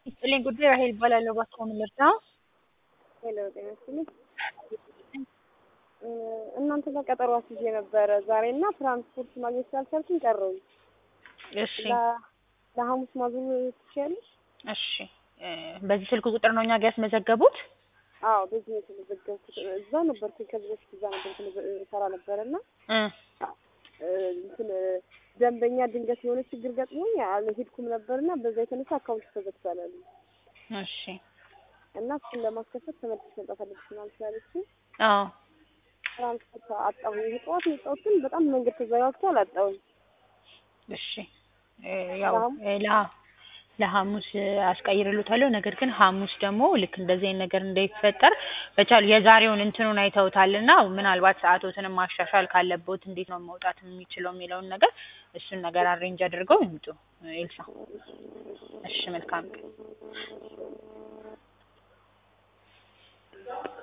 ይስጥልኝ ጉዳይ ራሄል እባላለሁ። እባክዎ ምን ልርዳ? ሄሎ ጤና ይስጥልኝ። እናንተ ጋር ቀጠሮ አስይዤ ነበረ ዛሬ እና ትራንስፖርት ማግኘት ስላልቻልኩኝ ቀረሁኝ። እሺ ለ- ለሐሙስ ማዞር ትችያለሽ? እሺ እ በዚህ ስልክ ቁጥር ነው እኛ ጋር ያስመዘገቡት? አዎ በዚህ ነው የተመዘገብኩት። እዛ ነበርኩኝ ከዚህ በፊት እዛ ነበርኩ ሰራ ነበረ እና እ እ እንትን ደንበኛ ድንገት የሆነ ችግር ገጥሞኝ አልሄድኩም ነበርና በዛ የተነሳ አካውንት ተዘግቷል አሉ እሺ እና እሱን ለማስከፈት ተመልሼ መምጣት አለብሽ ምናምን ስላለችኝ አዎ ትራንስፖርት አጣሁኝ። ይሄ ጠዋት ነው የወጣሁት ግን በጣም መንገድ ተዘጋግቷል አጣሁኝ። እሺ እ ያው እ ለ ለሐሙስ አስቀይርልዎታለሁ። ነገር ግን ሐሙስ ደግሞ ልክ እንደዚህ አይነት ነገር እንዳይፈጠር በቻሉ የዛሬውን እንትኑን አይተውታልና ምናልባት ሰዓቶትንም ማሻሻል ካለብዎት እንዴት ነው መውጣት የሚችለው የሚለውን ነገር እሱን ነገር አሬንጅ አድርገው ይምጡ ኤልሳ። እሺ መልካም ቀን።